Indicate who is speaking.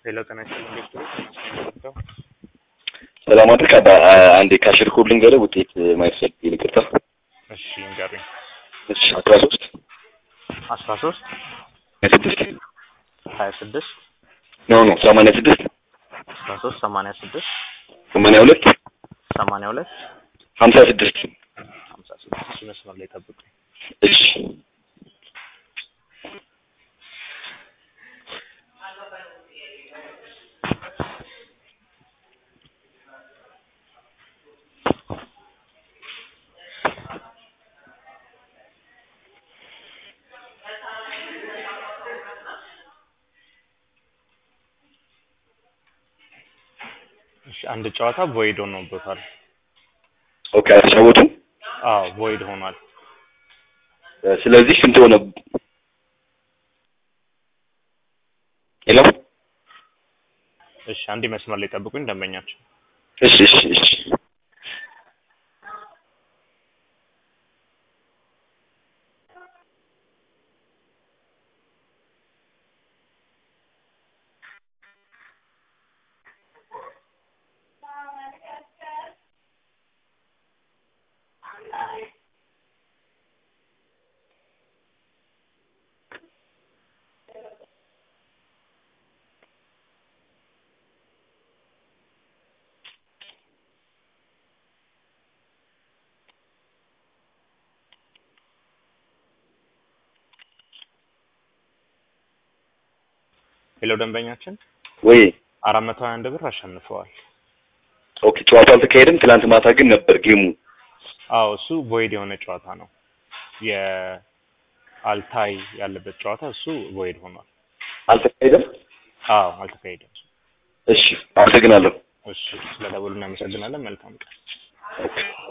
Speaker 1: ሌላ ጤና ይስጥልኝ ዶክተር
Speaker 2: ሰላም አድርግ አባ አንዴ ካሽር ኮድ ልንገርህ ውጤት ማየት ፈልጌ ይቅርታ
Speaker 1: እሺ ንገሩኝ
Speaker 2: እሺ አስራ ሶስት
Speaker 1: አስራ ሶስት
Speaker 2: ሀያ ስድስት
Speaker 1: ሀያ ስድስት
Speaker 2: ኖ ኖ ሰማንያ ስድስት
Speaker 1: አስራ ሶስት ሰማንያ ስድስት
Speaker 2: ሰማንያ ሁለት
Speaker 1: ሰማንያ ሁለት
Speaker 2: ሀምሳ ስድስት
Speaker 1: ሀምሳ ስድስት እሺ መስመር ላይ ጠብቁኝ
Speaker 2: እሺ
Speaker 1: እሺ አንድ ጨዋታ ቮይድ ሆኖበታል
Speaker 2: ኦኬ አልተጫወቱም
Speaker 1: አዎ ቮይድ ሆኗል
Speaker 2: ስለዚህ ስንት ሆነ ሄሎ
Speaker 1: እሺ አንድ መስመር ላይ ጠብቁኝ ደንበኛቸው
Speaker 2: እሺ እሺ እሺ
Speaker 1: ሄሎ ደንበኛችን
Speaker 2: ወይ
Speaker 1: አራት መቶ ሀያ አንድ ብር አሸንፈዋል
Speaker 2: ኦኬ ጨዋታው አልተካሄደም ትናንት ማታ ግን ነበር ጌሙ
Speaker 1: አዎ እሱ ቮይድ የሆነ ጨዋታ ነው የአልታይ ያለበት ጨዋታ እሱ ቮይድ ሆኗል
Speaker 2: አልተካሄደም
Speaker 1: አዎ አልተካሄደም
Speaker 2: እሺ አመሰግናለሁ
Speaker 1: እሺ ስለደወሉ እናመሰግናለን መልካም ቀን
Speaker 2: ኦኬ